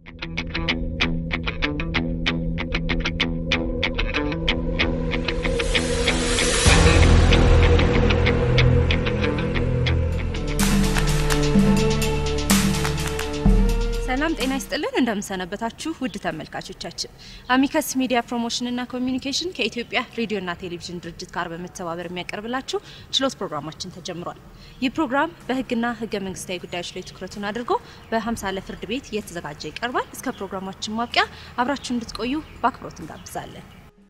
ሰላም ጤና ይስጥልን። እንደምሰነበታችሁ ውድ ተመልካቾቻችን፣ አሚከስ ሚዲያ ፕሮሞሽንና ኮሚዩኒኬሽን ከኢትዮጵያ ሬዲዮና ቴሌቪዥን ድርጅት ጋር በመተባበር የሚያቀርብላችሁ ችሎት ፕሮግራማችን ተጀምሯል። ይህ ፕሮግራም በሕግና ሕገ መንግስታዊ ጉዳዮች ላይ ትኩረቱን አድርጎ በሀምሳለ ፍርድ ቤት እየተዘጋጀ ይቀርባል። እስከ ፕሮግራማችን ማብቂያ አብራችሁ እንድትቆዩ በአክብሮት እንጋብዛለን።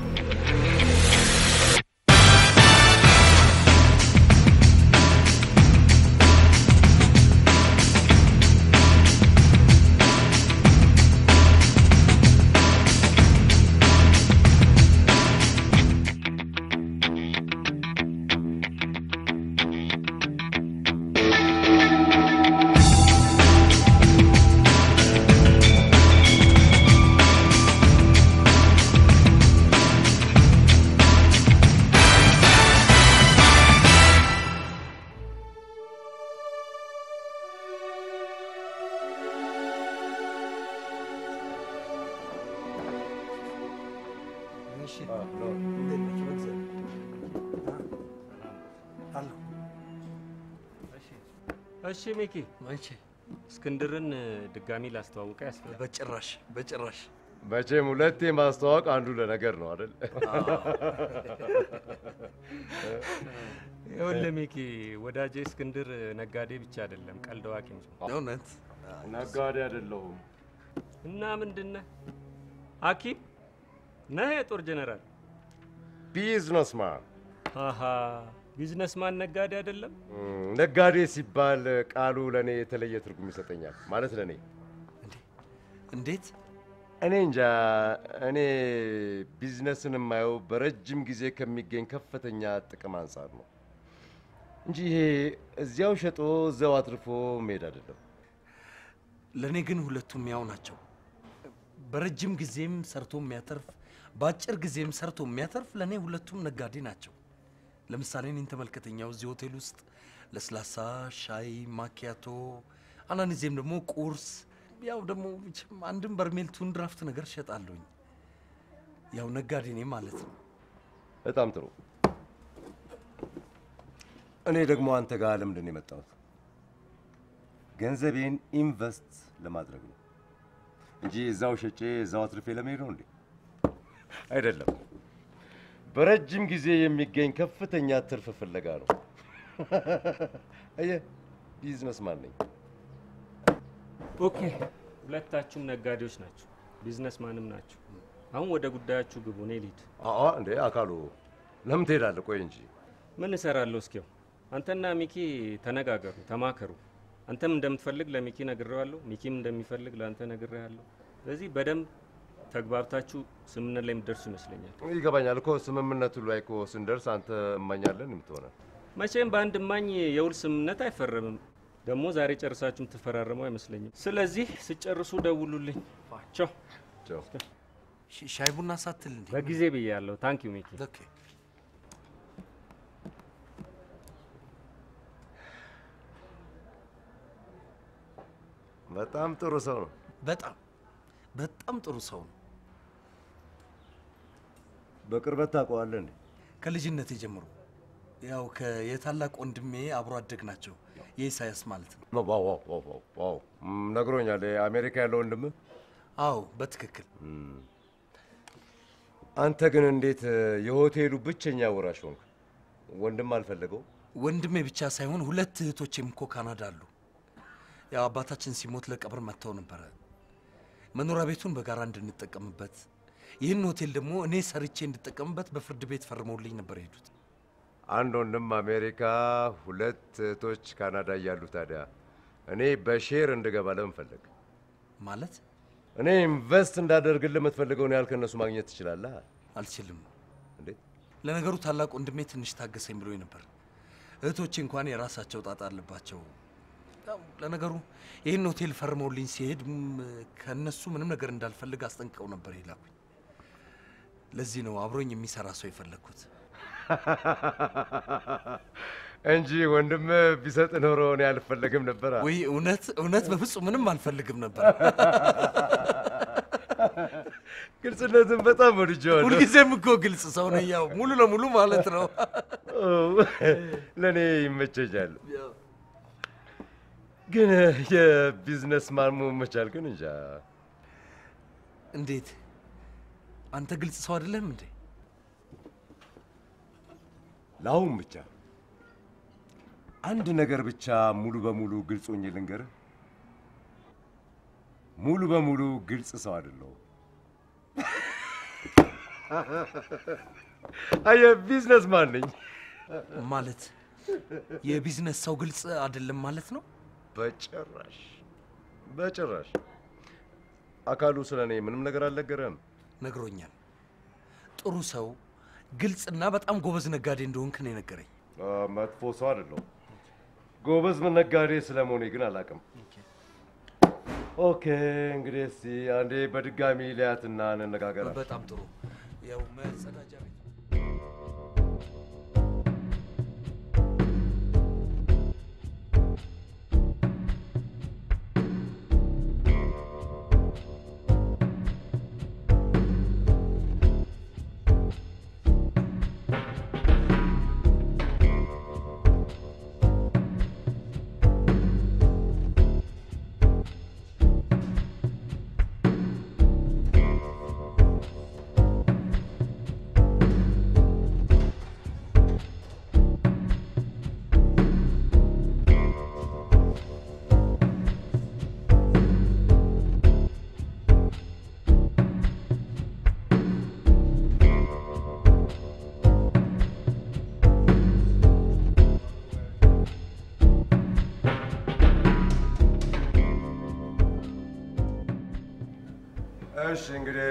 እሺ ሚኪ፣ እስክንድርን ድጋሚ ላስተዋውቀ ያስፈልጋል። በጭራሽ በጭራሽ። መቼም ሁለቴ ማስተዋወቅ አንዱ ለነገር ነው አይደል? ይኸውልህ ሚኪ፣ ወዳጄ እስክንድር ነጋዴ ብቻ አይደለም፣ ቀልድ አዋቂም ነው። እውነት ነጋዴ አይደለሁም። እና ምንድነህ? ሐኪም ነህ? የጦር ጀነራል? ቢዝነስማን። አሃ ቢዝነስማን ነጋዴ አይደለም? ነጋዴ ሲባል ቃሉ ለእኔ የተለየ ትርጉም ይሰጠኛል። ማለት ለእኔ እንዴት? እኔ እንጃ። እኔ ቢዝነስን የማየው በረጅም ጊዜ ከሚገኝ ከፍተኛ ጥቅም አንጻር ነው እንጂ ይሄ እዚያው ሸጦ እዚያው አትርፎ መሄድ አይደለም። ለእኔ ግን ሁለቱም ያው ናቸው። በረጅም ጊዜም ሰርቶ የሚያተርፍ በአጭር ጊዜም ሰርቶ የሚያተርፍ ለእኔ ሁለቱም ነጋዴ ናቸው። ለምሳሌ እኔን ተመልከተኛው እዚህ ሆቴል ውስጥ ለስላሳ፣ ሻይ፣ ማኪያቶ አንዳንድ ጊዜም ደግሞ ቁርስ፣ ያው ደግሞ መቼም አንድም በርሜል ቱን ድራፍት ነገር እሸጣለሁኝ። ያው ነጋዴ ነኝ ማለት ነው። በጣም ጥሩ። እኔ ደግሞ አንተ ጋር ለምንድን ነው የመጣሁት? ገንዘቤን ኢንቨስት ለማድረግ ነው እንጂ እዛው ሸጬ እዛው አትርፌ ለመሄድ ነው እንዴ? አይደለም። በረጅም ጊዜ የሚገኝ ከፍተኛ ትርፍ ፍለጋ ነው። አየህ፣ ቢዝነስማን ነኝ። ኦኬ፣ ሁለታችሁም ነጋዴዎች ናቸው፣ ቢዝነስማንም ናቸው። አሁን ወደ ጉዳያችሁ ግቡ። እኔ ልሂድ። አዎ እንዴ አካሉ፣ ለምን ትሄዳለህ? ቆይ እንጂ ምን እሰራለሁ? እስኪው አንተና ሚኪ ተነጋገሩ፣ ተማከሩ። አንተም እንደምትፈልግ ለሚኪ ነግሬዋለሁ፣ ሚኪም እንደሚፈልግ ለአንተ ነግሬሃለሁ። ስለዚህ በደንብ ተግባብታችሁ ስምምነት ላይ የምትደርሱ ይመስለኛል። ይገባኛል እኮ ስምምነቱ ላይ እኮ ስንደርስ አንተ እማኛለን የምትሆነ መቼም በአንድ እማኝ የውል ስምምነት አይፈረምም። ደግሞ ዛሬ ጨርሳችሁ የምትፈራረመው አይመስለኝም። ስለዚህ ስጨርሱ ደውሉልኝ። ቻው። ቻው። ሽ- ሻይ ቡና ሳትል እንዴ? በጊዜ ብያለሁ። ታንክ ዩ ሚኪ። ኦኬ። በጣም ጥሩ ሰው ነው። በጣም በጣም ጥሩ ሰው ነው። በቅርበት ታውቀዋለህ እንዴ? ከልጅነቴ ጀምሮ ያው ከ- የታላቅ ወንድሜ አብሮ አደግ ናቸው። የኢሳያስ ማለት ነው። ዋው ዋው ዋው ዋው ዋው ም፣ ነግሮኛል። አሜሪካ ያለው ወንድምህ። አዎ በትክክል አንተ ግን እንዴት የሆቴሉ ብቸኛ ወራሽ ሆንክ? ወንድም አልፈለገው? ወንድሜ ብቻ ሳይሆን ሁለት እህቶቼም እኮ ካናዳ አሉ። ያው አባታችን ሲሞት ለቀብር መጥተው ነበረ። መኖሪያ ቤቱን በጋራ እንድንጠቀምበት፣ ይህን ሆቴል ደግሞ እኔ ሰርቼ እንድጠቀምበት በፍርድ ቤት ፈርመውልኝ ነበር የሄዱት። አንድ ወንድም አሜሪካ፣ ሁለት እህቶች ካናዳ እያሉ ታዲያ እኔ በሼር እንድገባ ለምን ፈለግ? ማለት እኔ ኢንቨስት እንዳደርግልህ የምትፈልገውን ያህል ከእነሱ ማግኘት ትችላለህ። አልችልም። እንዴት? ለነገሩ ታላቅ ወንድሜ ትንሽ ታገሰኝ ብሎኝ ነበር። እህቶቼ እንኳን የራሳቸው ጣጣ አለባቸው። ያው ለነገሩ ይህን ሆቴል ፈርመውልኝ ሲሄድ ም፣ ከእነሱ ምንም ነገር እንዳልፈልግ አስጠንቅቀው ነበር የላኩኝ። ለዚህ ነው አብሮኝ የሚሰራ ሰው የፈለግኩት። እንጂ ወንድም ቢሰጥ ኖሮ እኔ አልፈለግም ነበር። ወይ እውነት እውነት በፍጹም ምንም አልፈልግም ነበር። ግልጽነትን በጣም ወድጄዋለሁ። ሁልጊዜም እኮ ግልጽ ሰው ነኝ፣ ያው ሙሉ ለሙሉ ማለት ነው። ለእኔ ይመቸኛል። ግን የቢዝነስ ማን መሆን መቻል ግን እንጃ። እንዴት አንተ ግልጽ ሰው አይደለም እንዴ? ለአሁን ብቻ አንድ ነገር ብቻ ሙሉ በሙሉ ግልጽ ሆኜ ልንገርህ፣ ሙሉ በሙሉ ግልጽ ሰው አይደለሁም። አየህ፣ ቢዝነስ ማን ነኝ። ማለት የቢዝነስ ሰው ግልጽ አይደለም ማለት ነው? በጭራሽ በጭራሽ። አካሉ ስለ እኔ ምንም ነገር አልነገረም። ነግሮኛል። ጥሩ ሰው፣ ግልጽና በጣም ጎበዝ ነጋዴ እንደሆንክ ነው የነገረኝ። መጥፎ ሰው አይደለሁም። ጎበዝ ነጋዴ ስለመሆኔ ግን አላውቅም። ኦኬ እንግዲህ እስቲ አንዴ በድጋሚ ሊያትና እንነጋገር። በጣም ጥሩ። ያው መጸዳጃ ቤት እሺ እንግዲህ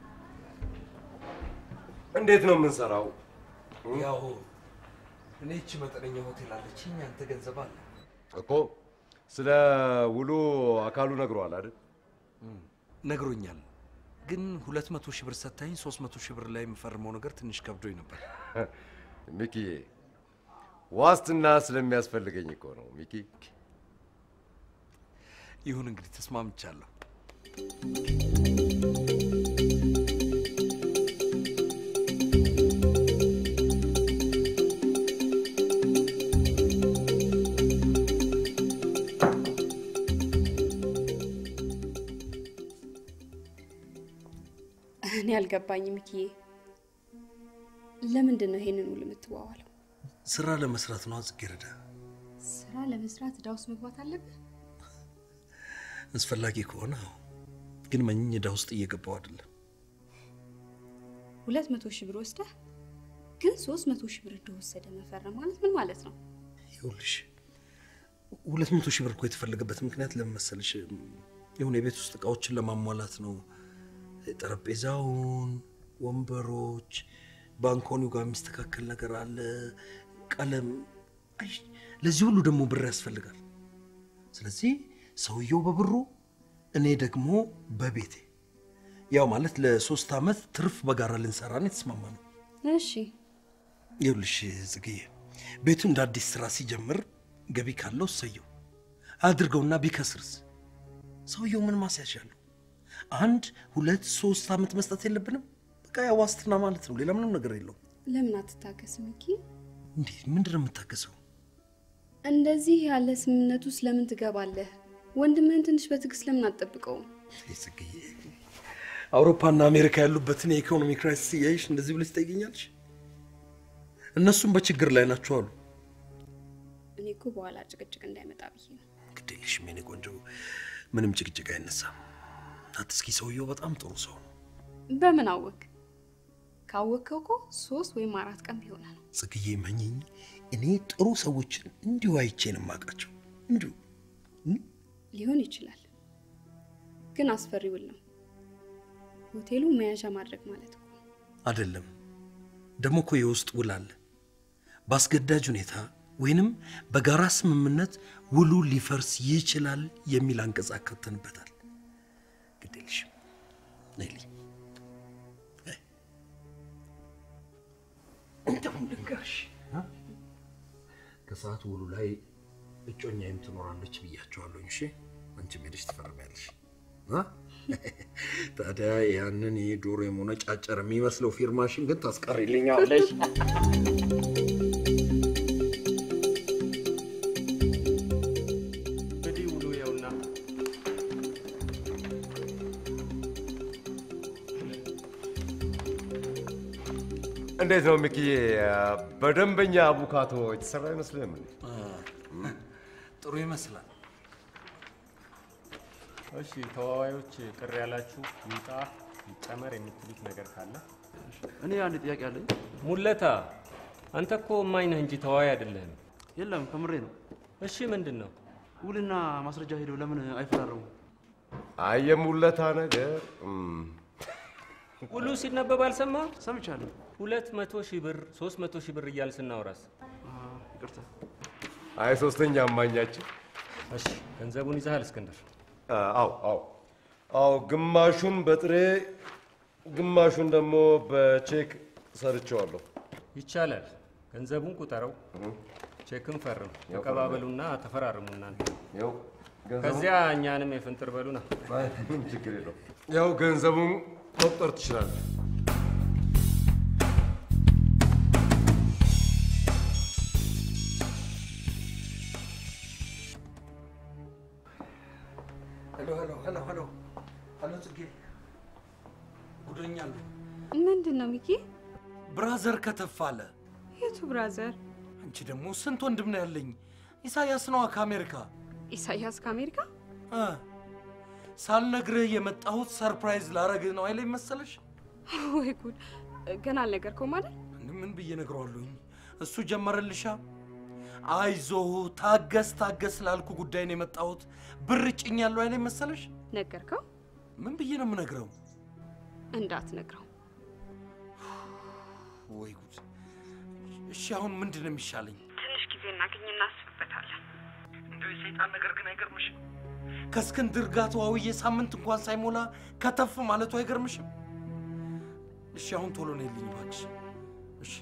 እንዴት ነው የምንሰራው? ያው እኔ እቺ መጠነኛ ሆቴል አለችኝ፣ አንተ ገንዘብ አለ። እኮ ስለ ውሎ አካሉ ነግሯል አይደል? ነግሮኛል። ግን ሁለት መቶ ሺህ ብር ሰታኝ ሶስት መቶ ሺህ ብር ላይ የምፈርመው ነገር ትንሽ ከብዶኝ ነበር። ሚኪ ዋስትና ስለሚያስፈልገኝ እኮ ነው ሚኪ። ይሁን እንግዲህ ተስማምቻለሁ። እኔ አልገባኝም ሚኪዬ፣ ለምንድን ነው ይሄንን ውል የምትዋዋለው? ስራ ለመስራት ነው ጽጌረዳ። ስራ ለመስራት ዕዳ ውስጥ መግባት አለብህ? አስፈላጊ ከሆነ አዎ። ግን መኝ ዕዳ ውስጥ እየገባው አይደለም። ሁለት መቶ ሺህ ብር ወስደህ ግን ሶስት መቶ ሺህ ብር እንደወሰደ መፈረም ማለት ምን ማለት ነው? ይኸውልሽ ሁለት መቶ ሺህ ብር እኮ የተፈለገበት ምክንያት ለምን መሰልሽ? የሆነ የቤት ውስጥ እቃዎችን ለማሟላት ነው። ጠረጴዛውን፣ ወንበሮች፣ ባንኮኒው ጋር የሚስተካከል ነገር አለ፣ ቀለም። አይ ለዚህ ሁሉ ደግሞ ብር ያስፈልጋል። ስለዚህ ሰውየው በብሩ እኔ ደግሞ በቤቴ ያው ማለት ለሶስት ዓመት ትርፍ በጋራ ልንሰራ ነው የተስማማ ነው። እሺ ይኸውልሽ ጽግዬ ቤቱ እንደ አዲስ ስራ ሲጀምር ገቢ ካለው እሰየው፣ አድርገውና ቢከስርስ ሰውየው ምን ማስያዣ አለው? አንድ ሁለት ሶስት ዓመት መስጠት የለብንም? በቃ ያ ዋስትና ማለት ነው። ሌላ ምንም ነገር የለውም። ለምን አትታገስም ሚኪ? እንዴ ምንድን ነው የምታገሰው? እንደዚህ ያለ ስምምነት ውስጥ ለምን ትገባለህ? ወንድምህን ትንሽ በትዕግስት ለምን አትጠብቀውም? ይህ ጽግዬ አውሮፓና አሜሪካ ያሉበትን የኢኮኖሚ ክራይሲስ እያየሽ እንደዚህ ብለሽ ትጠይቅኛለሽ? እነሱም በችግር ላይ ናቸው አሉ። እኔ እኮ በኋላ ጭቅጭቅ እንዳይመጣ ብዬ ነው። ግድ የለሽም የኔ ቆንጆ፣ ምንም ጭቅጭቅ አይነሳም። አትስኪ፣ ሰውየው በጣም ጥሩ ሰው ነው። በምን አወክ? ካወቅከው እኮ ሶስት ወይም አራት ቀን ቢሆነ ነው። ጽግዬ መኝኝ፣ እኔ ጥሩ ሰዎችን እንዲሁ አይቼ ነው የማውቃቸው። እንዲሁ ሊሆን ይችላል፣ ግን አስፈሪ ውል ነው። ሆቴሉ መያዣ ማድረግ ማለት እኮ አይደለም። ደግሞ እኮ የውስጥ ውል አለ። በአስገዳጅ ሁኔታ ወይንም በጋራ ስምምነት ውሉ ሊፈርስ ይችላል የሚል አንቀጽ አካተንበታል። ግድ የለሽም ነይልኝ። እንደውም ልንገርሽ እ? ከሰዓት ውሉ ላይ እጮኛዬም ትኖራለች ብያቸዋለሁ። እሺ አንቺም ሄደሽ ትፈርሚያለሽ እ? ታዲያ ያንን የዶሮ የሞነጫጨር የሚመስለው ፊርማሽን ግን ታስቀሪልኛለሽ? እንግዲህ ውሉ ይኸውና። እንዴት ነው ሚኪዬ? በደንበኛ አቡካቶ የተሰራ አይመስልህም? እንዴ? ጥሩ ይመስላል። እሺ ተዋዋዮች ቅር ያላችሁ ይውጣ ይጨመር የምትሉት ነገር ካለ እኔ አንድ ጥያቄ አለኝ። ሙለታ፣ አንተ እኮ እማኝ ነህ እንጂ ተዋዋይ አይደለህም። የለም ከምሬ ነው። እሺ ምንድን ነው? ውልና ማስረጃ ሄደው ለምን አይፈራረሙም? አይ የሙለታ ነገር እም፣ ውሉ ሲነበብ አልሰማህም? ሰምቻለሁ። ሁለት መቶ ሺህ ብር ሶስት መቶ ሺህ ብር እያል ስናወራስ? አ፣ ይቅርታ። አይ ሶስተኛ አማኛችን እሺ ገንዘቡን ይዘሃል እስክንድር? አዎ አዎ አዎ፣ ግማሹን በጥሬ ግማሹን ደግሞ በቼክ ሰርቼዋለሁ። ይቻላል። ገንዘቡን ቁጠረው፣ ቼክን ፈርም፣ ተቀባበሉና ተፈራርሙ እናንተ። ያው ከዚያ እኛንም የፍንጥር በሉና ምንም ችግር የለው። ያው ገንዘቡን መቁጠር ትችላለህ። ሄሎ ሄሎ ሄሎ ሄሎ ሄሎ፣ ጽጌ ጉደኛለሁ። ምንድን ነው ሚኪ? ብራዘር ከተፍ አለ። የቱ ብራዘር? አንቺ ደግሞ ስንት ወንድም ነው ያለኝ? ኢሳያስ ነዋ ከአሜሪካ ኢሳያስ ከአሜሪካ? እ ሳልነግርህ የመጣሁት ሰርፕራይዝ ላረግህ ነው አይለኝ መሰለሽ? ወይ ጉድ! ገና አልነገርከውም አይደል? ምን ብዬ ነግረዋለሁኝ? እሱ ጀመረልሻ። አይዞህ ታገስ ታገስ ላልኩ ጉዳይ ነው የመጣሁት። ብር ጭኛለሁ አይለኝ መሰለሽ? ነገርከው? ምን ብዬ ነው የምነግረው? እንዳትነግረው። ወይ ጉድ! እሺ አሁን ምንድን ነው የሚሻለኝ? ትንሽ ጊዜ እናገኝ እናስብበታለን። እንደው የሰይጣን ነገር ግን አይገርምሽም? ከእስክንድር ጋር ተዋውዬ ሳምንት እንኳን ሳይሞላ ከተፍ ማለቱ አይገርምሽም? እሺ አሁን ቶሎ ነው የልኝ እባክሽ። እሺ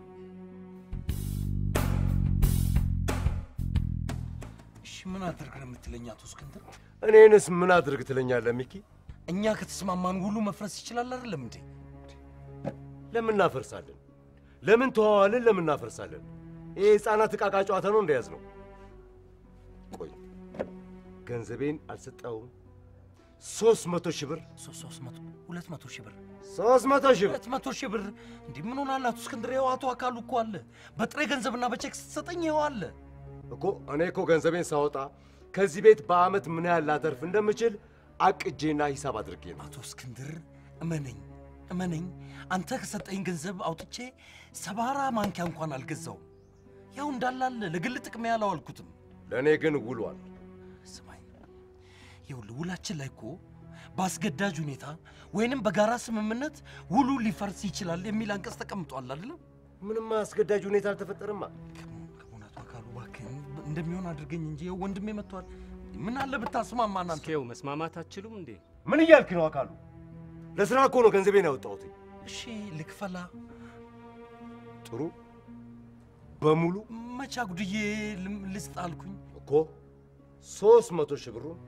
እሺ ምን አድርግ ነው የምትለኝ አቶ እስክንድር? እኔንስ ምን አድርግ ትለኛለህ ሚኪ? እኛ ከተስማማን ሁሉ መፍረስ ይችላል አይደለም እንዴ? ለምን እናፈርሳለን? ለምን ተዋዋልን? ለምን እናፈርሳለን? ይሄ የህፃናት ዕቃቃ ጨዋታ ነው እንደያዝ ነው። ቆይ ገንዘቤን አልሰጠውም። ሶስት መቶ ሺህ ብር ሶስት ሶስት መቶ ሁለት መቶ ሺህ ብር ሶስት መቶ ሺህ ብር ሁለት መቶ ሺህ ብር እንዲህ ምን ሆናል አቶ እስክንድር? ይኸው አቶ አካሉ እኮ አለ። በጥሬ ገንዘብና በቼክ ስትሰጠኝ ይኸው አለ። እኮ እኔ እኮ ገንዘቤን ሳወጣ ከዚህ ቤት በአመት ምን ያህል ላተርፍ እንደምችል አቅጄና ሂሳብ አድርጌ ነው። አቶ እስክንድር እመነኝ እመነኝ፣ አንተ ከሰጠኝ ገንዘብ አውጥቼ ሰባራ ማንኪያ እንኳን አልገዛውም። ያው እንዳላለ ለግል ጥቅሜ ያላዋልኩትም። ለእኔ ግን ውሏል። ስማኝ፣ ይኸውልህ ውላችን ላይ እኮ በአስገዳጅ ሁኔታ ወይንም በጋራ ስምምነት ውሉ ሊፈርስ ይችላል የሚል አንቀጽ ተቀምጧል አይደለም? ምንም አስገዳጅ ሁኔታ አልተፈጠረማ። ከመሆን ከመሆን አቶ አካሉ እባክህን እንደሚሆን አድርገኝ እንጂ ይኸው ወንድሜ መጥቷል። ምን አለ ብታስማማን አንተ። እስኪው መስማማት አትችሉም እንዴ? ምን እያልክ ነው አካሉ? ለስራ እኮ ነው ገንዘቤን ያወጣሁት። እሺ ልክፈላ። ጥሩ በሙሉ መቻ ጉድዬ ልም- ልስጥ አልኩኝ። እኮ ሶስት መቶ ሺህ ብሩን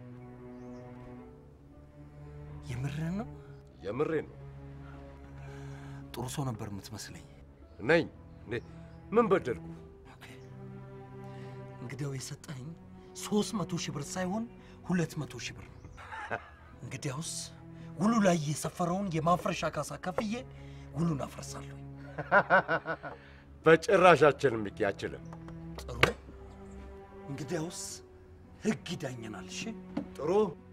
የምርህን ነው? የምሬ ነው ጥሩ ሰው ነበር የምትመስለኝ። ነኝ እንዴ? ምን በደልኩ? ኦኬ። እንግዲያው የሰጠኝ ሶስት መቶ ሺህ ብር ሳይሆን ሁለት መቶ ሺህ ብር ነው። እንግዲያውስ ውሉ ላይ የሰፈረውን የማፍረሻ ካሳ ከፍዬ ውሉን አፍረሳለሁ። በጭራሽ አችልም ሚኪ፣ አችልም። ጥሩ። እንግዲያውስ ህግ ይዳኘናል። እሺ ጥሩ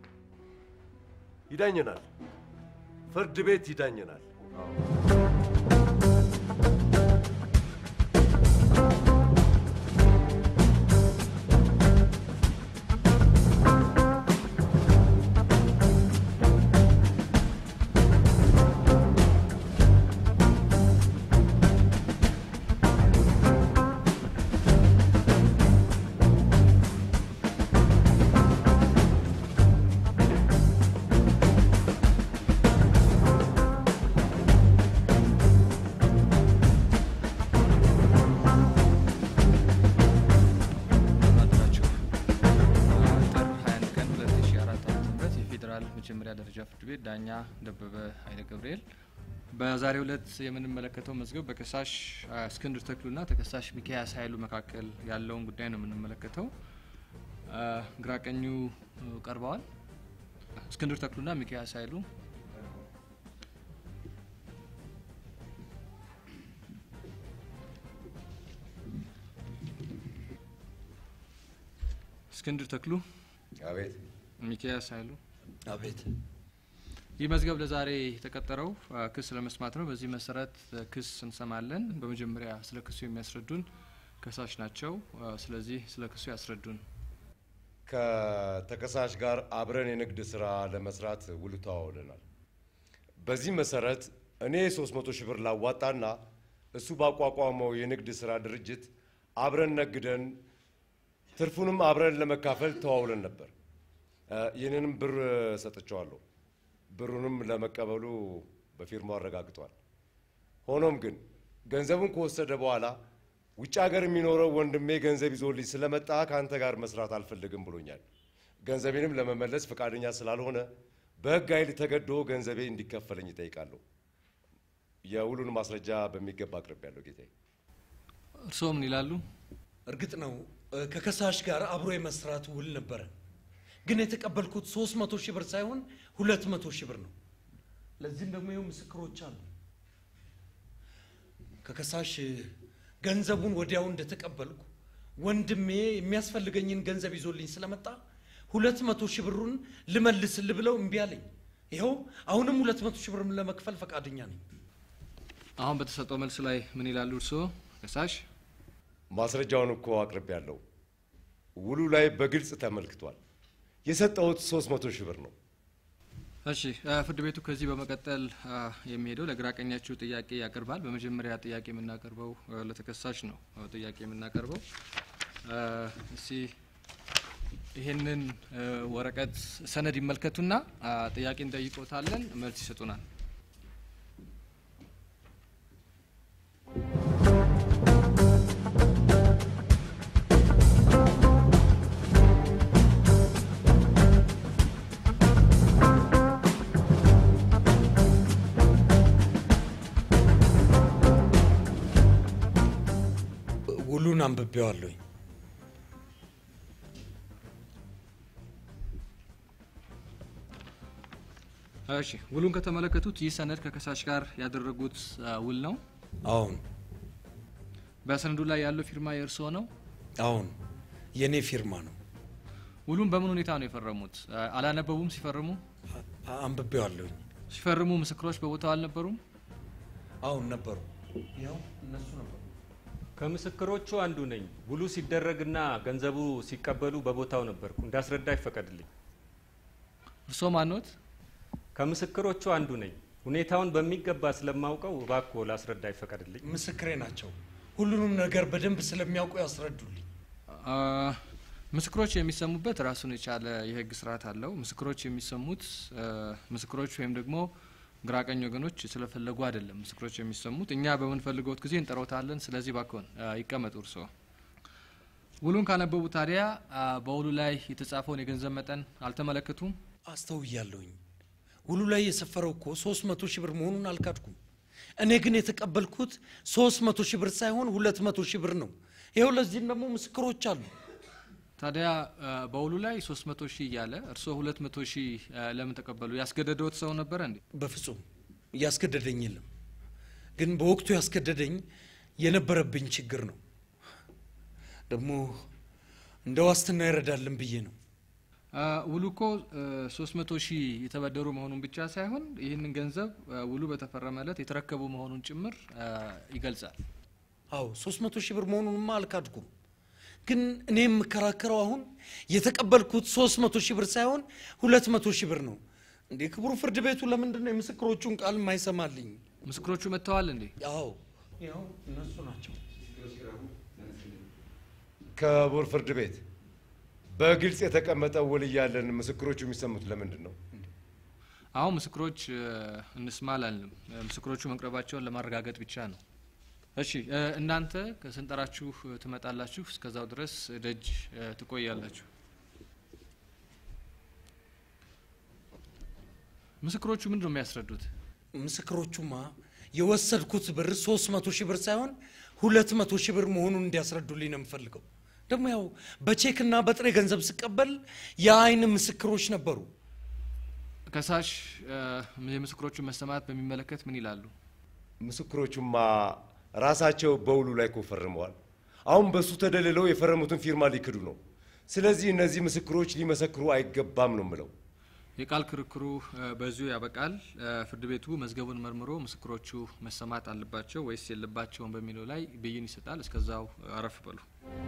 ይዳኘናል፣ ፍርድ ቤት ይዳኘናል። የመጀመሪያ ደረጃ ፍርድ ቤት ዳኛ ደበበ ኃይለ ገብርኤል። በዛሬው ዕለት የምንመለከተው መዝገብ በከሳሽ አ, እስክንድር ተክሉና ተከሳሽ ሚካያስ ኃይሉ መካከል ያለውን ጉዳይ ነው የምንመለከተው። አ, ግራቀኙ እ, ቀርበዋል። እስክንድር ተክሉና ሚካያስ ኃይሉ እስክንድር ተክሉ፣ አቤት። ሚካያስ ኃይሉ አቤት። ይህ መዝገብ ለዛሬ የተቀጠረው አ, ክስ ለመስማት ነው። በዚህ መሰረት አ, ክስ እንሰማለን። በመጀመሪያ ስለ ክሱ የሚያስረዱን ከሳሽ ናቸው። አ, ስለዚህ ስለ ክሱ ያስረዱን። ከተከሳሽ ጋር አብረን የንግድ ስራ ለመስራት ውል ተዋውለናል። በዚህ መሰረት እኔ 300 ሺህ ብር ላዋጣና እሱ ባቋቋመው የንግድ ስራ ድርጅት አብረን ነግደን ትርፉንም አብረን ለመካፈል ተዋውለን ነበር። እ፣ ይህንንም ብር ሰጥቼዋለሁ። ብሩንም ለመቀበሉ በፊርማው አረጋግጧል። ሆኖም ግን ገንዘቡን ከወሰደ በኋላ ውጭ ሀገር የሚኖረው ወንድሜ ገንዘብ ይዞልኝ ስለመጣ ከአንተ ጋር መስራት አልፈልግም ብሎኛል። ገንዘቤንም ለመመለስ ፈቃደኛ ስላልሆነ በሕግ ኃይል ተገዶ ገንዘቤ እንዲከፈለኝ ይጠይቃለሁ። የውሉን ማስረጃ በሚገባ አቅርቤያለሁ ጌታዬ። እርስዎ ምን ይላሉ? እርግጥ ነው እ፣ ከከሳሽ ጋር አብሮ የመስራት ውል ነበረ። ግን የተቀበልኩት 300 ሺህ ብር ሳይሆን 200 ሺህ ብር ነው። ለዚህም ደግሞ ይኸው ምስክሮች አሉ። ከከሳሽ እ፣ ገንዘቡን ወዲያው እንደተቀበልኩ ወንድሜ የሚያስፈልገኝን ገንዘብ ይዞልኝ ስለመጣ 200 ሺህ ብሩን ልመልስል ብለው እምቢ አለኝ። ይኸው አሁንም 200 ሺህ ብር ለመክፈል ፈቃደኛ ነኝ። አሁን በተሰጠው መልስ ላይ ምን ይላሉ እርስዎ ከሳሽ? ማስረጃውን እኮ አቅርቤያለሁ። ውሉ ላይ በግልጽ ተመልክቷል። የሰጠሁት 300 ሺህ ብር ነው። እሺ አ፣ ፍርድ ቤቱ ከዚህ በመቀጠል አ፣ የሚሄደው ለግራ ቀኛችሁ ጥያቄ ያቀርባል። በመጀመሪያ ጥያቄ የምናቀርበው አ፣ ለተከሳሽ ነው አ፣ ጥያቄ የምናቀርበው አ፣ እስቲ ይህንን አ፣ ወረቀት ሰነድ ይመልከቱና አ፣ ጥያቄ እንጠይቆታለን፣ መልስ ይሰጡናል። ውሉን አንብቤዋለሁኝ። እሺ ውሉን ከተመለከቱት ይህ ሰነድ ከከሳሽ ጋር ያደረጉት አ፣ ውል ነው። አሁን በሰነዱ ላይ ያለው ፊርማ የእርስዎ ነው። አሁን የእኔ ፊርማ ነው። ውሉን በምን ሁኔታ ነው የፈረሙት? አ፣ አላነበቡም ሲፈርሙ? አ- አንብቤዋለሁኝ። ሲፈርሙ ምስክሮች በቦታው አልነበሩም? አሁን ነበሩ። ያው እነሱ ነበሩ። ከምስክሮቹ አንዱ ነኝ። ውሉ ሲደረግና ገንዘቡ ሲቀበሉ በቦታው ነበርኩ። እንዳስረዳ ይፈቀድልኝ። እርስዎ ማንዎት? ከምስክሮቹ አንዱ ነኝ። ሁኔታውን በሚገባ ስለማውቀው እባክዎ ላስረዳ ይፈቀድልኝ። ምስክሬ ናቸው። ሁሉንም ነገር በደንብ ስለሚያውቁ ያስረዱልኝ። አ፣ ምስክሮች የሚሰሙበት ራሱን የቻለ የሕግ ስርዓት አለው። ምስክሮች የሚሰሙት አ፣ ምስክሮች ወይም ደግሞ ግራቀኝ ወገኖች ስለፈለጉ አይደለም። ምስክሮች የሚሰሙት እኛ በምንፈልገውት ጊዜ እንጠሮታለን። ስለዚህ ባክዎን አ፣ ይቀመጡ። እርስዎ ውሉን ካነበቡ ታዲያ አ፣ በውሉ ላይ የተጻፈውን የገንዘብ መጠን አልተመለከቱም? አስተውያለሁኝ። ውሉ ላይ የሰፈረው እኮ 300 ሺህ ብር መሆኑን አልካድኩም። እኔ ግን የተቀበልኩት 300 ሺህ ብር ሳይሆን 200 ሺህ ብር ነው። ይኸው ለዚህም ደግሞ ምስክሮች አሉ። ታዲያ አ፣ በውሉ ላይ 300 ሺህ እያለ እርስዎ 200 ሺህ አ፣ ለምን ተቀበሉ? ያስገደደዎት ሰው ነበረ እንዴ? በፍጹም ያስገደደኝ የለም። ግን በወቅቱ ያስገደደኝ የነበረብኝ ችግር ነው። ደግሞ እንደ ዋስትና ይረዳልን ብዬ ነው። አ፣ ውሉ እኮ አ፣ 300 ሺህ የተበደሩ መሆኑን ብቻ ሳይሆን ይህንን ገንዘብ አ፣ ውሉ በተፈረመለት የተረከቡ መሆኑን ጭምር አ፣ ይገልጻል። አዎ 300 ሺህ ብር መሆኑንማ አልካድኩም። ግን እኔ የምከራከረው አሁን የተቀበልኩት 300 ሺህ ብር ሳይሆን 200 ሺህ ብር ነው። እንዴ ክቡር ፍርድ ቤቱ ለምንድን ነው የምስክሮቹን ቃል የማይሰማልኝ? ምስክሮቹ መጥተዋል እንዴ? አዎ ያው እነሱ ናቸው። ክቡር ፍርድ ቤት በግልጽ የተቀመጠ ውል እያለን ምስክሮቹ የሚሰሙት ለምንድን ነው? አሁን ምስክሮች አ፣ እንስማ አላልንም። አ፣ ምስክሮቹ መቅረባቸውን ለማረጋገጥ ብቻ ነው። እሺ አ፣ እናንተ ከስንጠራችሁ አ፣ ትመጣላችሁ። እስከዛው ድረስ ደጅ አ፣ ትቆያላችሁ። ምስክሮቹ ምንድን ነው የሚያስረዱት? ምስክሮቹማ የወሰድኩት ብር ሶስት መቶ ሺህ ብር ሳይሆን ሁለት መቶ ሺህ ብር መሆኑን እንዲያስረዱልኝ ነው የምፈልገው። ደግሞ ያው በቼክና በጥሬ ገንዘብ ስቀበል የአይን ምስክሮች ነበሩ። ከሳሽ እ፣ የምስክሮቹን መሰማት በሚመለከት ምን ይላሉ? ምስክሮቹማ ራሳቸው በውሉ ላይ እኮ ፈርመዋል። አሁን በሱ ተደልለው የፈረሙትን ፊርማ ሊክዱ ነው። ስለዚህ እነዚህ ምስክሮች ሊመሰክሩ አይገባም ነው የምለው። የቃል ክርክሩ እ፣ በዚሁ ያበቃል። እ፣ ፍርድ ቤቱ መዝገቡን መርምሮ ምስክሮቹ መሰማት አለባቸው ወይስ የለባቸውም በሚለው ላይ ብይን ይሰጣል። እስከዛው አረፍ በሉ።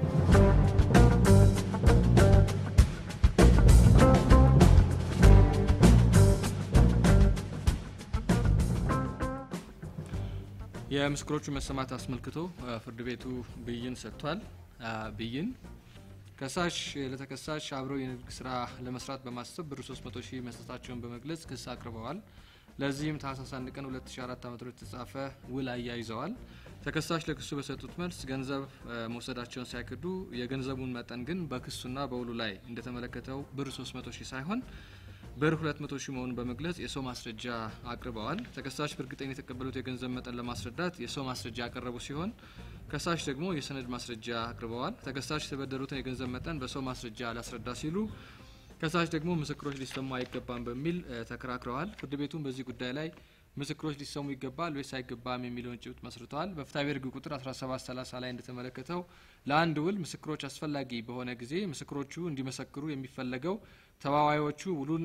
የምስክሮቹ መሰማት አስመልክቶ እ፣ ፍርድ ቤቱ ብይን ሰጥቷል። አ፣ ብይን ከሳሽ ለተከሳሽ አብረው የንግድ ስራ ለመስራት በማሰብ ብር 300 ሺህ መስጠታቸውን በመግለጽ ክስ አቅርበዋል። ለዚህም ታህሳስ 1 ቀን 2004 ዓ.ም የተጻፈ ውል አያይዘዋል። ተከሳሽ ለክሱ በሰጡት መልስ ገንዘብ እ፣ መውሰዳቸውን ሳይክዱ የገንዘቡን መጠን ግን በክሱና በውሉ ላይ እንደተመለከተው ብር 300 ሺህ ሳይሆን ብር 200 ሺህ መሆኑን በመግለጽ የሰው ማስረጃ አቅርበዋል። ተከሳሽ በእርግጠኝነት የተቀበሉት የገንዘብ መጠን ለማስረዳት የሰው ማስረጃ ያቀረቡ ሲሆን ከሳሽ ደግሞ የሰነድ ማስረጃ አቅርበዋል። ተከሳሽ የተበደሩትን የገንዘብ መጠን በሰው ማስረጃ ላስረዳ ሲሉ ከሳሽ ደግሞ ምስክሮች ሊሰሙ አይገባም በሚል እ፣ ተከራክረዋል። ፍርድ ቤቱም በዚህ ጉዳይ ላይ ምስክሮች ሊሰሙ ይገባል ወይስ አይገባም የሚለውን ጭብጥ መስርተዋል። በፍትሐብሔር ሕግ ቁጥር 1730 ላይ እንደተመለከተው ለአንድ ውል ምስክሮች አስፈላጊ በሆነ ጊዜ ምስክሮቹ እንዲመሰክሩ የሚፈለገው ተዋዋዮቹ ውሉን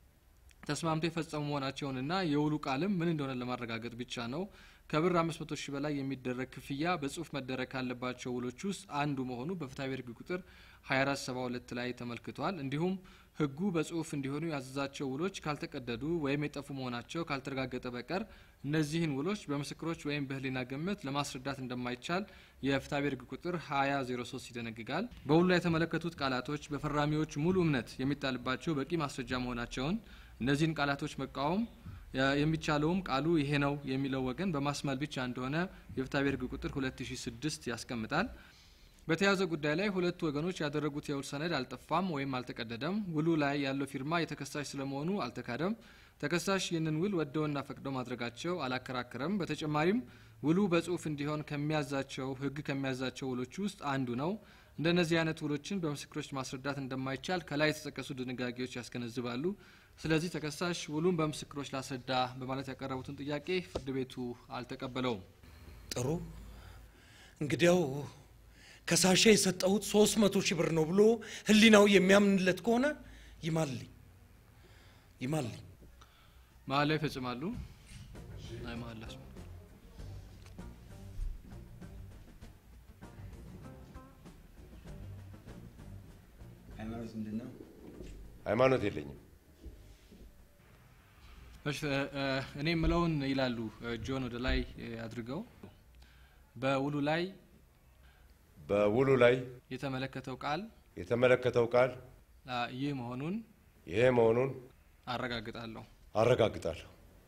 ተስማምቶ የፈጸሙ መሆናቸውንና የውሉ ቃልም ምን እንደሆነ ለማረጋገጥ ብቻ ነው። ከብር 500 ሺህ በላይ የሚደረግ ክፍያ በጽሁፍ መደረግ ካለባቸው ውሎች ውስጥ አንዱ መሆኑ በፍትሐብሔር ሕግ ቁጥር 2472 ላይ ተመልክቷል። እንዲሁም ሕጉ በጽሁፍ እንዲሆኑ ያዘዛቸው ውሎች ካልተቀደዱ ወይም የጠፉ መሆናቸው ካልተረጋገጠ በቀር እነዚህን ውሎች በምስክሮች ወይም በህሊና ግምት ለማስረዳት እንደማይቻል የፍትሐብሔር ሕግ ቁጥር 2003 ይደነግጋል። በውሉ ላይ የተመለከቱት ቃላቶች በፈራሚዎች ሙሉ እምነት የሚጣልባቸው በቂ ማስረጃ መሆናቸውን እነዚህን ቃላቶች መቃወም ያ- የሚቻለውም ቃሉ ይሄ ነው የሚለው ወገን በማስማል ብቻ እንደሆነ የፍትሐብሔር ሕግ ቁጥር 2006 ያስቀምጣል። በተያዘ ጉዳይ ላይ ሁለቱ ወገኖች ያደረጉት የውል ሰነድ አልጠፋም ወይም አልተቀደደም። ውሉ ላይ ያለው ፊርማ የተከሳሽ ስለመሆኑ አልተካደም። ተከሳሽ ይህንን ውል ወደውና ፈቅደው ማድረጋቸው አላከራከረም። በተጨማሪም ውሉ በጽሁፍ እንዲሆን ከሚያዛቸው ሕግ ከሚያዛቸው ውሎች ውስጥ አንዱ ነው። እንደነዚህ አይነት ውሎችን በምስክሮች ማስረዳት እንደማይቻል ከላይ የተጠቀሱ ድንጋጌዎች ያስገነዝባሉ። ስለዚህ ተከሳሽ ውሉን በምስክሮች ላስረዳ በማለት ያቀረቡትን ጥያቄ ፍርድ ቤቱ አልተቀበለውም። ጥሩ እንግዲያው ከሳሼ የሰጠሁት ሶስት መቶ ሺህ ብር ነው ብሎ ህሊናው የሚያምንለት ከሆነ ይማልኝ ይማልኝ። መሀል ላይ ይፈጽማሉ። አይ መሀል ላይ ሃይማኖት ምንድን ነው? ሃይማኖት የለኝም። እሺ እ፣ እ፣ እኔ የምለውን ይላሉ እ፣ ጆን ወደ ላይ እ፣ አድርገው በውሉ ላይ በውሉ ላይ የተመለከተው ቃል የተመለከተው ቃል አ፣ ይህ መሆኑን ይሄ መሆኑን አረጋግጣለሁ። አረጋግጣለሁ።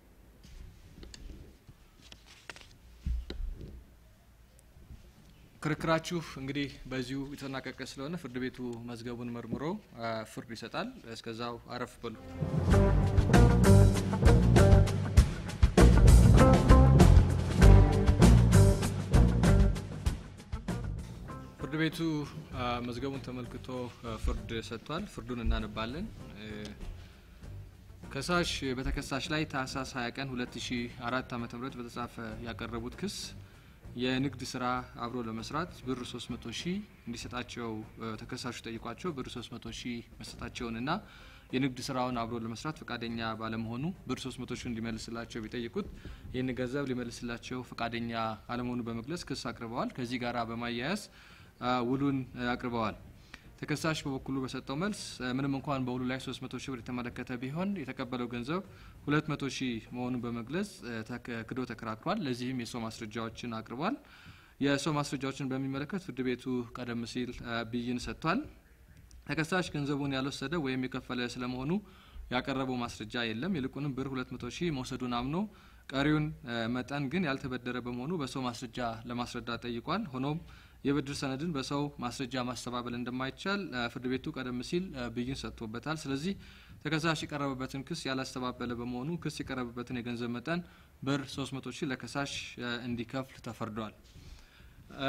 ክርክራችሁ እንግዲህ በዚሁ የተጠናቀቀ ስለሆነ ፍርድ ቤቱ መዝገቡን መርምሮ አ፣ ፍርድ ይሰጣል። እስከዛው አረፍ በሉ። ፍርድ ቤቱ አ፣ መዝገቡን ተመልክቶ አ፣ ፍርድ ሰጥቷል። ፍርዱን እናነባለን። እ፣ ከሳሽ በተከሳሽ ላይ ታህሳስ 20 ቀን 2004 ዓ.ም በተጻፈ ያቀረቡት ክስ የንግድ ስራ አብሮ ለመስራት ብር 300 ሺህ እንዲሰጣቸው እ፣ ተከሳሹ ጠይቋቸው ብር 300 ሺህ መስጠታቸውንና የንግድ ስራውን አብሮ ለመስራት ፈቃደኛ ባለመሆኑ ብር 300 ሺህ እንዲመልስላቸው ቢጠይቁት ይህን ገንዘብ ሊመልስላቸው ፈቃደኛ አለመሆኑ በመግለጽ ክስ አቅርበዋል። ከዚህ ጋር በማያያዝ አ፣ ውሉን አ፣ አቅርበዋል። ተከሳሽ በበኩሉ በሰጠው መልስ እ፣ ምንም እንኳን በውሉ ላይ 300 ሺህ ብር የተመለከተ ቢሆን የተቀበለው ገንዘብ 200 ሺህ መሆኑን በመግለጽ እ፣ ተክ- ክዶ ተከራክሯል። ለዚህም የሰው ማስረጃዎችን አቅርቧል። የሰው ማስረጃዎችን በሚመለከት ፍርድ ቤቱ ቀደም ሲል እ፣ ብይን ሰጥቷል። ተከሳሽ ገንዘቡን ያልወሰደ ወይም የከፈለ ስለመሆኑ ያቀረበው ማስረጃ የለም። ይልቁንም ብር 200 ሺህ መውሰዱን አምኖ ቀሪውን እ፣ መጠን ግን ያልተበደረ በመሆኑ በሰው ማስረጃ ለማስረዳት ጠይቋል። ሆኖም የብድር ሰነድን በሰው ማስረጃ ማስተባበል እንደማይቻል እ፣ ፍርድ ቤቱ ቀደም ሲል እ፣ ብይን ሰጥቶበታል። ስለዚህ ተከሳሽ የቀረበበትን ክስ ያላስተባበለ በመሆኑ ክስ የቀረበበትን የገንዘብ መጠን ብር 300 ሺህ ለከሳሽ እ፣ እንዲከፍል ተፈርዷል። እ፣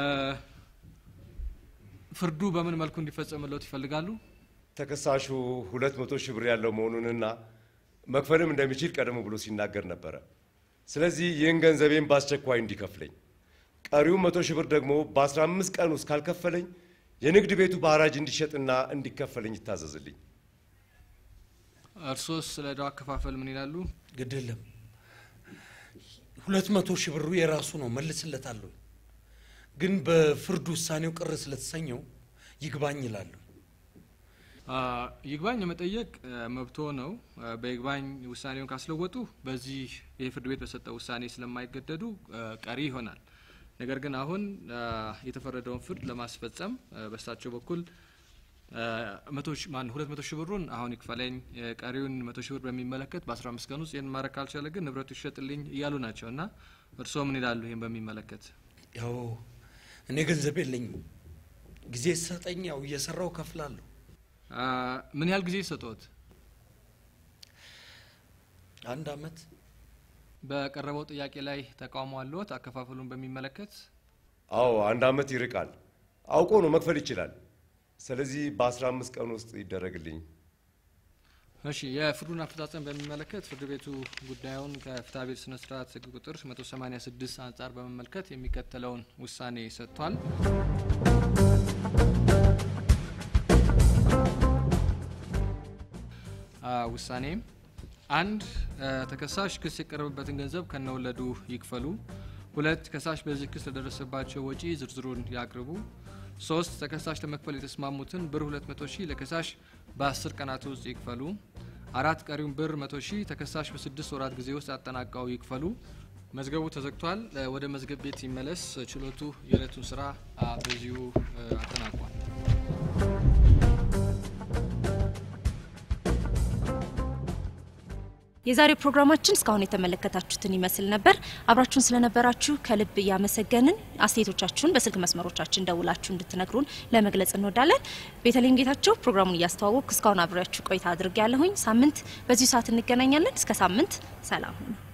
ፍርዱ በምን መልኩ እንዲፈጸምለት ይፈልጋሉ? ተከሳሹ ሁለት መቶ ሺህ ብር ያለው መሆኑንና መክፈልም እንደሚችል ቀደም ብሎ ሲናገር ነበረ። ስለዚህ ይህን ገንዘቤን በአስቸኳይ እንዲከፍለኝ፣ ቀሪውን መቶ ሺህ ብር ደግሞ በአስራ አምስት ቀን ውስጥ ካልከፈለኝ የንግድ ቤቱ በሐራጅ እንዲሸጥና እንዲከፈለኝ ይታዘዝልኝ። እርሶስ ስለ ዕዳው አከፋፈል ምን ይላሉ? ግድ የለም ሁለት መቶ ሺህ ብሩ የራሱ ነው፣ መልስለታለሁ። ግን በፍርድ ውሳኔው ቅር ስለተሰኘው ይግባኝ ይላሉ። አ፣ ይግባኝ የመጠየቅ እ፣ መብቶ ነው። እ፣ በይግባኝ ውሳኔውን ካስለወጡ በዚህ የፍርድ ቤት በሰጠው ውሳኔ ስለማይገደዱ እ፣ ቀሪ ይሆናል። ነገር ግን አሁን አ፣ የተፈረደውን ፍርድ ለማስፈጸም እ፣ በእሳቸው በኩል እ፣ መቶ ሺ- ማን ሁለት መቶ ሺህ ብሩን አሁን ይክፈለኝ፣ እ፣ ቀሪውን መቶ ሺህ ብር በሚመለከት በአስራ አምስት ቀን ውስጥ ይህን ማድረግ ካልቻለ ግን ንብረቱ ይሸጥልኝ እያሉ ናቸው እና እርስዎ ምን ይላሉ ይህን በሚመለከት? ያው እኔ ገንዘብ የለኝም፣ ጊዜ ሰጠኝ፣ ያው እየሰራው ከፍላለሁ። አ፣ ምን ያህል ጊዜ ሰጠዎት? አንድ አመት በቀረበው ጥያቄ ላይ ተቃውሞ አለዎት? አከፋፈሉን በሚመለከት አዎ አንድ አመት ይርቃል። አውቆ ነው መክፈል ይችላል። ስለዚህ በአስራ አምስት ቀን ውስጥ ይደረግልኝ። እሺ የፍርዱን አፈጻጸም በሚመለከት ፍርድ ቤቱ ጉዳዩን ከፍትሐ ብሔር ስነ ስርዓት ህግ ቁጥር 186 አንጻር በመመልከት የሚከተለውን ውሳኔ ሰጥቷል። አ፣ ውሳኔም አንድ አ፣ ተከሳሽ ክስ የቀረበበትን ገንዘብ ከነወለዱ ይክፈሉ። ሁለት ከሳሽ በዚህ ክስ ለደረሰባቸው ወጪ ዝርዝሩን ያቅርቡ። ሶስት ተከሳሽ ለመክፈል የተስማሙትን ብር 200 ሺህ ለከሳሽ በ10 ቀናት ውስጥ ይክፈሉ። አራት ቀሪውን ብር 100 ሺህ ተከሳሽ በስድስት ወራት ጊዜ ውስጥ አጠናቀው ይክፈሉ። መዝገቡ ተዘግቷል። እ፣ ወደ መዝገብ ቤት ይመለስ። ችሎቱ የዕለቱን ስራ አ፣ በዚሁ እ፣ አጠናቋል። የዛሬው ፕሮግራማችን እስካሁን የተመለከታችሁትን ይመስል ነበር። አብራችሁን ስለነበራችሁ ከልብ እያመሰገንን አስተያየቶቻችሁን በስልክ መስመሮቻችን ደውላችሁ እንድትነግሩን ለመግለጽ እንወዳለን። ቤተልሔም ጌታቸው ፕሮግራሙን እያስተዋወቅኩ እስካሁን አብሬያችሁ ቆይታ አድርጌ ያለሁኝ። ሳምንት በዚሁ ሰዓት እንገናኛለን። እስከ ሳምንት ሰላም ሁኑ።